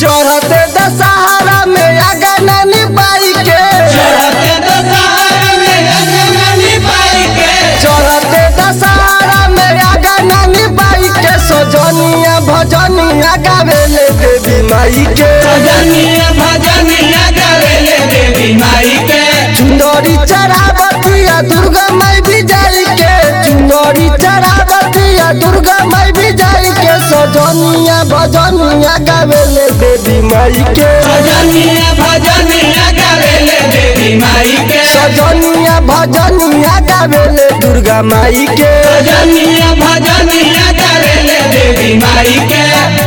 चढ़ते दशहरा में आगा नानी बाई के चढ़ते दशहरा में अगमनी पाई के चढ़ते दशहरा में आगा नानी बाई के सजनिया भजनिया गावेले देवी माई के भजनिया भजनिया गावेले देवी माई के चुंदरी चढ़ावतिया दुर्गा माई भी जाई के चुंदरी चढ़ावतिया दुर्गा माई भी जाई के सजनिया भजनिया गावेले देवी माई के भजनिया भजनिया गावेले देवी माई के सजनिया भजनिया गावेले दुर्गा माई के भजनिया भजनिया गावेले देवी माई के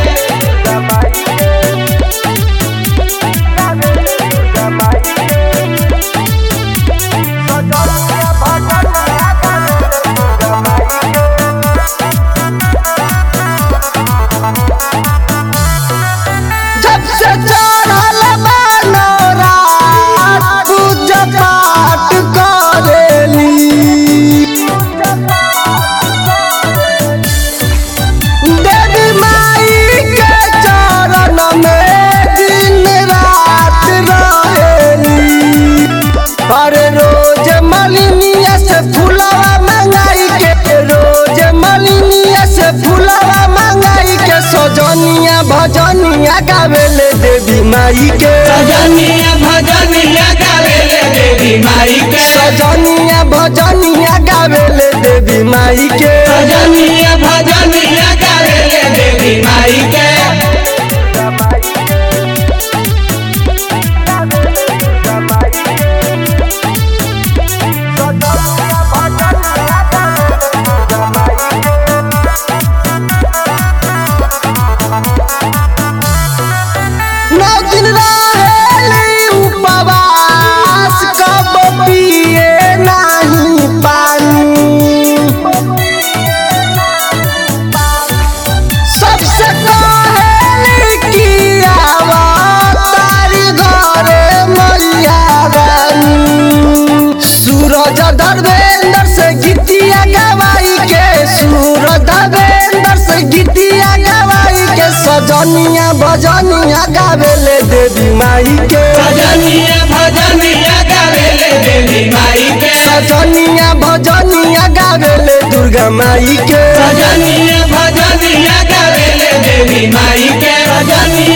जब से चढ़ल बनौरा पूजा पाठ करेली देवी माई के चरण में दिन रात रहेली अरे रोज मलिनिया से फुलवा मंगाई के रोज मलिनिया से फुलवा मंगाई के सजनिया भजनिया गावेले देवी माई के भजनिया भजनिया गावेले देवी माई के सजनिया भजनिया गावेले देवी माई के भजनिया भजनिया गावेले देवी माई के नौ दिन रहेली उपवास कब पिए नाही पानी सबसे कहेली कि आवा तारी घरे मैया रानी सूरज धर्मेंद्र से गीतिया गवाई के सूरज धर्मेंद्र से गीतिया गवाई के सजनिया भजनिया गावेले देवी माई के भजनिया भजनिया गावेले देवी माई के सजनिया भजनिया गावेले दुर्गा माई के भजनिया भजनिया गावेले देवी माई के भजनिया